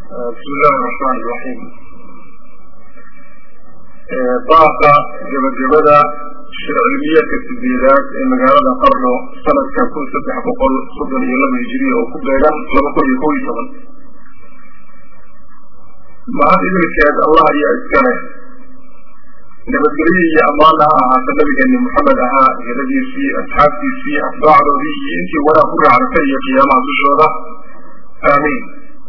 bismi illahi raxmaan iraxiim baaqa gebagabada shircilmiyeedka sideedaad ee magaalada qarno sanadka kun saddex boqol soddon iyo laba hijiriya oo ku beegan laba kun iyo kow iyo toban mahad idilkeed allah ayaa iskale nabadgelyo iyo ammaana ha ahaata nabigeeni moxamed ahaa heladiisii asxaabtiisii atbaacdoodii iyo intii wanaag ku raacdatay iyo qiyaamaha dushooda aamiin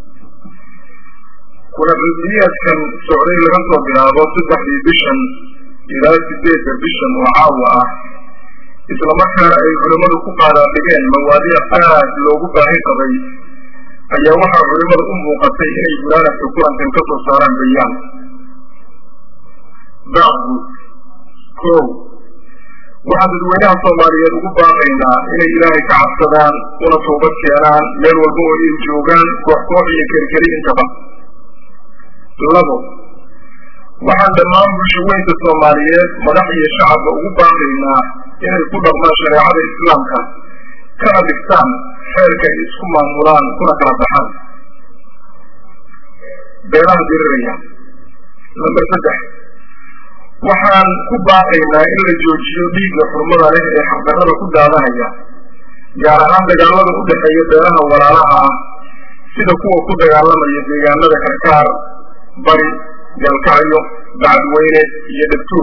kuna cilmiyeedkan socday laga soo bilaabo saddexdii bishan ilaa sideedda bishan oo caawa ah islamarkaana ay culimmadu ku qaadaadhigeen mawaadiic aad loogu baahi qabay ayaa waxaa culimmadu u muuqatay inay gunaanafka kulankan ka soo saaraan bayaan bacdu kow waxaan dadweynaha soomaaliyeed ugu baaqaynaa inay ilaahay ka cabsadaan una toobad keenaan meel walba oo ay joogaan koox koox iyo kerikeri intaba labo waxaan dhammaan bulsho weynta soomaaliyeed madax iyo shacabka ugu baaqaynaa inay ku dhaqmaan shareecada islaamka kana dhigtaan xeerka ay isku maamulaan kuna kala baxaan beelaha diriraya lamber saddex waxaan ku baaqaynaa in la joojiyo dhiigga xurmada leh ee xaqdarrada ku daadanaya gaar ahaan dagaalada u dhexeeya beelaha walaalaha ah sida kuwa ku dagaalamaya deegaanada karkaar bari galkacyo bacadweyne iyo dhabtuur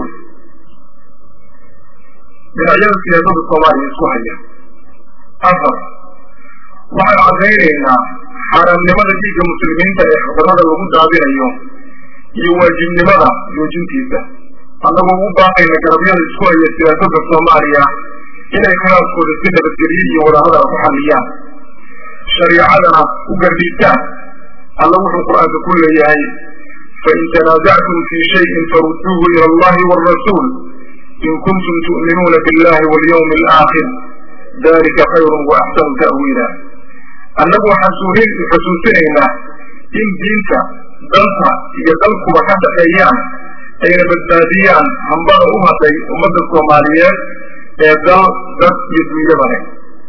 dhinacyada siyaasada soomaaliya isku haya afar waxaan caddaynaynaa xaaraamnimada dhiigga muslimiinta ee xaqdarrada lagu daadinayo iyo waajibnimada joojintiisa annagoo ugu baaqayna garabyada isku haya siyaasada soomaaliya inay khilaafkooda si nabadgelyo iyo wadahadala ku xalliyaan shariicadana u gardhiigtaan alla wuxuu qur-aanka ku leeyahay fain tanaasactum fii shayin farudduuhu ila allahi wاrasuul in kuntum tu'minuuna biاllahi walyawmi alaakhir dalika khayrun wa axsanu ta'wiila annagu waxaan xusuusinaynaa in diinta danta iyo dalkuba ka dhaxeeyaan ayna badbaadiyaan hambada u hadhay ummadda soomaaliyeed ee dal dad iyo dunyaba leh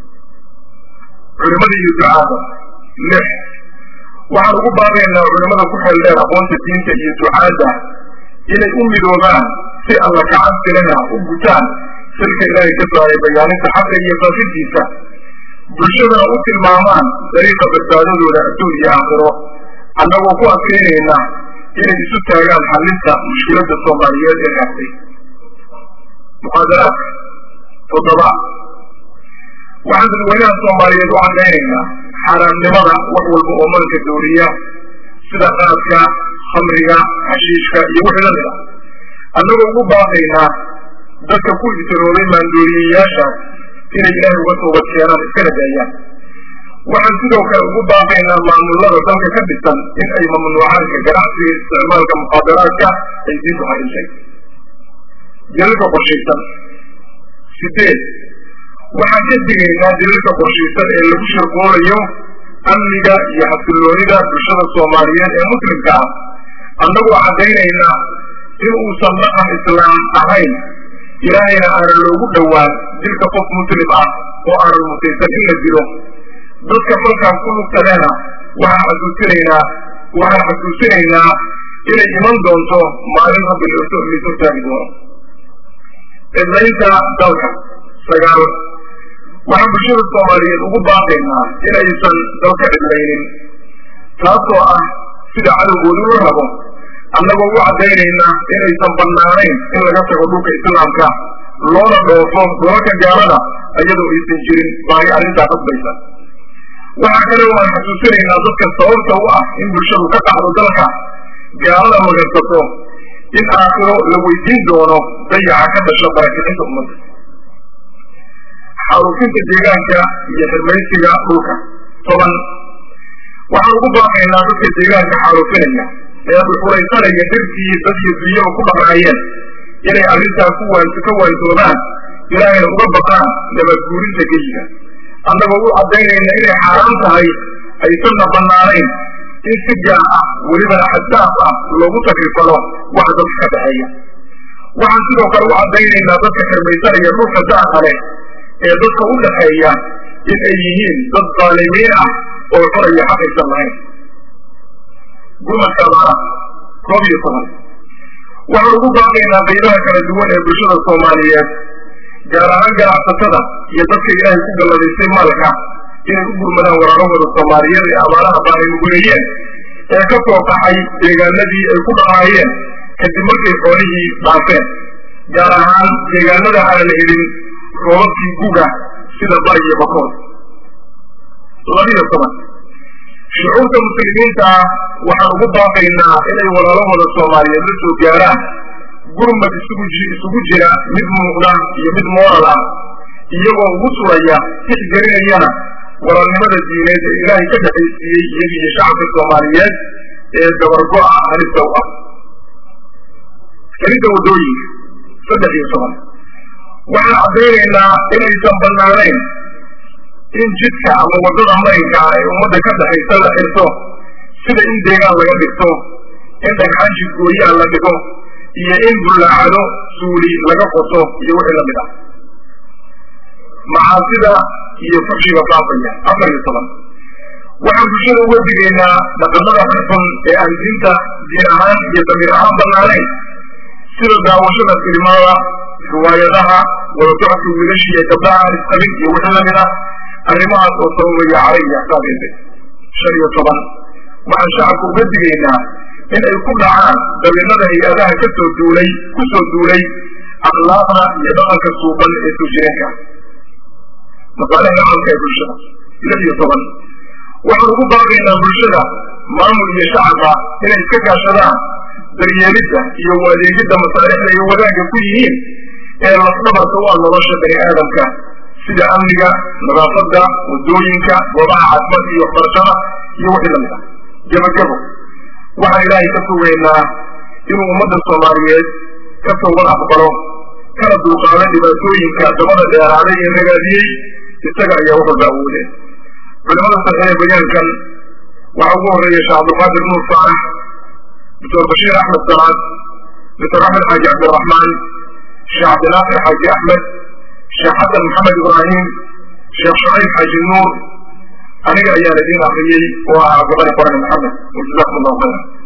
culimada iyo ducaada lix waxaan ugu baaqaynaa culimada ku xeeldheer aqoonta diinta iyo ducaadda inay u midoobaan si alla kacabsilena u gutaan silka ilaahay ka saaray bayaaninta xaqa iyo faafintiisa bulshadana u tilmaamaan dariiqa badbaadadooda adduun iyo aakhiro annagoo ku adkaynayna inay isu taagaan xalinta mushkiladda soomaaliyeed ee raastay muxaadaraadka toddoba waxaan dadweynaha soomaaliyeed u caddaynaynaa xaaraamnimada wax walba oo malka dooriya sida qaadka khamriga xashiishka iyo wixii la mid ah annagoo ugu baaqaynaa dadka ku ibtiroobay maandooriyeyaashaas inay ilaahay uga toobad keenaan iskana daayaan waxaan sidoo kale ugu baaqaynaa maamulada dalka ka dhisan in ay mamnuucaanka ganacsiga isticmaalka muqaadaraadka ay diintu xarintay dilalka qorshaysan sideed waxaan ka digaynaa dilalka qorshaysan ee lagu shirqoolayo amniga iyo xasiloonida bulshada soomaaliyeed ee muslimka ah annagoo caddaynaynaa in uusan dhaqan islaam ahayn ilaahayna aanan loogu dhowaan dilka qof muslim ah oo aanan mutaysan in la dilo dadka falkaas ku lugtaleena waxaan xasuusinaynaa waxaan xasuusinaynaa inay iman doonto maalin rabbi lisortaagi doono cidlaynta dalka sagaal waxaan bulshada soomaaliyeed ugu baaqaynaa inaysan dalka cidlaynin taasoo ah sida cadowgoodu u rabo annagoo u caddaynaynaa inaysan bannaanayn in laga tago dhulka islaamka loona dhoofo dolalka gaalada iyadoo aysan jirin baahi arrintaa qasbaysa waxaa kale oo aan xasuusinaynaa dadka sababta u ah in bulshadu ka dhacdo dalka gaalada magansato in aakhiro la weydiin doono dayaca ka dhasha barakicinta ummadda xaaruufinta deegaanka iyo xirmaysiga dhulka toban waxaan ugu baaqaynaa dadka deegaanka xaaruufinaya ee dhuxulaysanaya dhirtii dad iyo dunyaba ku dhaqaayeen inay arrintaa ku waan ka waantoobaan ilaahayna uga baqaan nabadguurinta geyiga annagoo u caddaynayna inay xaaraan tahay aysanna bannaanayn in si gaar ah welibana xaddaaf ah loogu takrifalo waxa dadka ka dhexeeya waxaan sidoo kale u caddaynaynaa dadka xirmaysanaya dhulka daaqa leh ee dadka u dhaxeeya in ay yihiin dad daalimiin ah oo xoraya xaq aysan lahayn gurmadka abaaraha koob iyo toban waxaan ugu baaqaynaa qaybaha kala duwan ee bulshada soomaaliyeed gaar ahaan ganacsatada iyo dadka ilaahay ku galladaystay maalka inay u gurmadaan walaalahooda soomaaliyeed ee abaaraha baaninuguleeyeen ee ka soo qaxay deegaanadii ay ku dhaqaayeen kadib markay xoolihii dhaafeen gaar ahaan deegaanada aanan helin roobabkii guga sida bari iyo bakood labiyo toban shucuurta muslimiinta ah waxaan ugu baaqaynaa inay walaalahooda soomaaliyeed la soo gaaraan gurmad isugu isugu jira mid muuqda iyo mid mooral ah iyagoo ugu suraya tixgelinayana walaalnimada diineed ee ilaahay ka dhexaysiiyey iyaga iyo shacabka soomaaliyeed ee dabargo-a halista u ah kelidda waddooyinka saddex iyo toban waxaan caddaynaynaa inaysan bannaanayn in jidka ama waddada marinka ah ee ummadda ka dhexaysa la xirto sida in deegaan laga dhigto in dhagxaan jidgooyaha la dhigo iyo in bullaacado suuli laga qoto iyo wixii la mid ah macaasida iyo fuxshiga faafaya afar iyo toban waxaan bulshada uga digaynaa dhaqamada xunxun ee aan diinta diin ahaan iyo damiir ahaan bannaanayn sida daawashada filimada riwaayadaha wadasocodka wiilashii iyo gabdhaha aan isqabin iyo wixii lamid ah arrimahaas oo sababaya calay iyo axsaabeede shan iyo toban waxaan shacabka uga digaynaa in ay ku dhacaan dabiinada hay-adaha kasoo duulay ku soo duulay akhlaaqda iyo dhaqanka suuban ee soo jireenka masaalixda caamka ee bulshada lix iyo toban waxaan ugu baaqaynaa bulshada maamul iyo shacabka inay iska kaashadaan daryeelidda iyo u adeegidda masaalixda iyo wadaagga ku yihiin ee lafdhabarka u ah nolosha bani aadamka sida amniga nadaafadda waddooyinka goobaha caafimaadka iyo waxbarashada iyo wixii lamid ah gebagabo waxaan ilaahay ka sugaynaa inuu ummadda soomaaliyeed ka towbad aqbalo kana dulqaado dhibaatooyinka dabada dheeraaday ee nagaadiyey isaga ayaa wax walba awoodee culimada saxeeye bayaankan waxaa ugu horeeya sheekh cabdulqaadir nuur saalex doctor bashiir axmed salaad doctor axmed xaaji cabdiraxmaan sheekh cabdinaasir xaaji axmed sheekh xasan maxamed ibraahim sheekh shucayb xaaji nuur aniga ayaan idiin akriyey oo ah gabadha qorane maxamed wajazakum allahu khayra